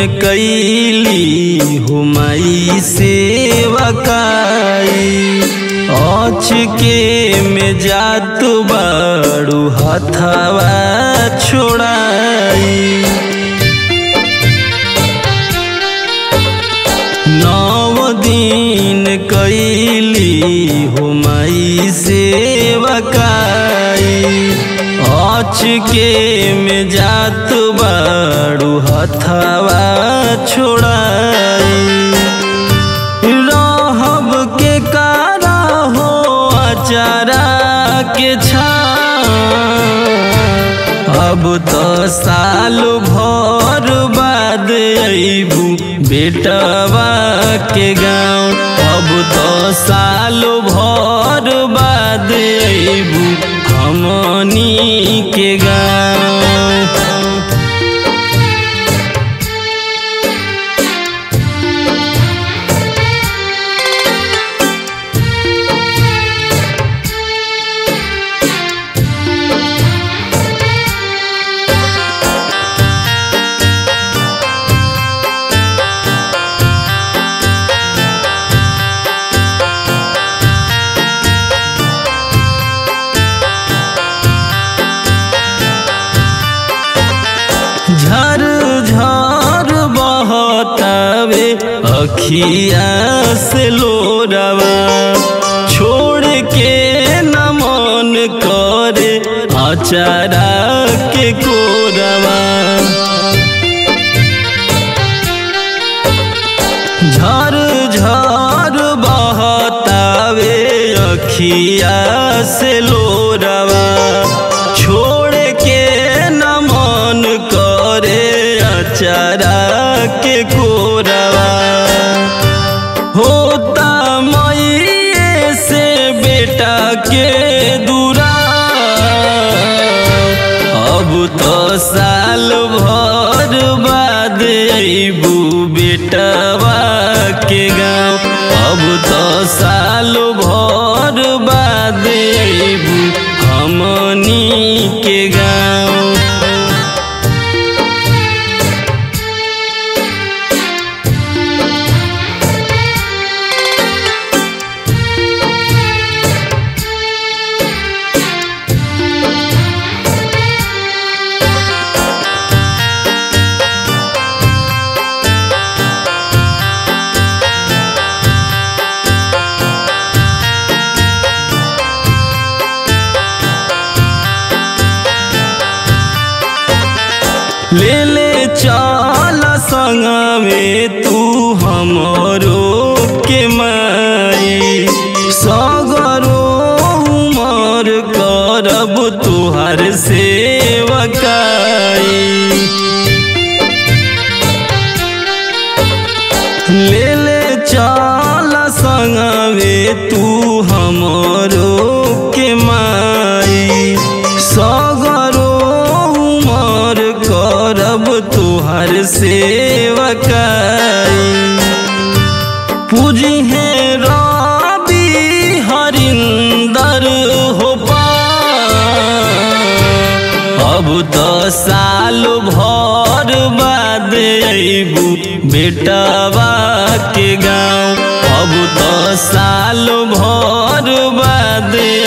कैली हुमाई सेवकाई अच के में जात बाड़ू हथवा छोड़ाई नव दिन कैली हुमाई सेवकाई अच के में जात बाड़ू हथवा छोड़ाई रहब के कारा हो अचारा के छा अब तो साल भर बाद अबू बेटवा के गाँव अब तो साल भर बाद अबू हमनी के गाँव झर झर बहतावे अखिया से लोरवा छोड़ के न मन करे अचारा के कोरवा झर झर बहतावे अखिया से लोरवा छोड़ के न मन करे अचारा के कोरवा होता मई से बेटा के दूरा अब तो साल भर बाद अबू बेटवा के गाँव अब तो साल भर बाद अबू हमनी के गाँव ले ले चल संग में तू हमरो के माई सगरो उमर करब तुहार सेवकाई ले ले चल संग में तू हमरो के माई सगरो उमर करब तुहार सेवकाई पूजी है रवि हरिंदर हो पा अब तो साल भर बाद अबू बेटवा के गाँव अब तो साल भर बाद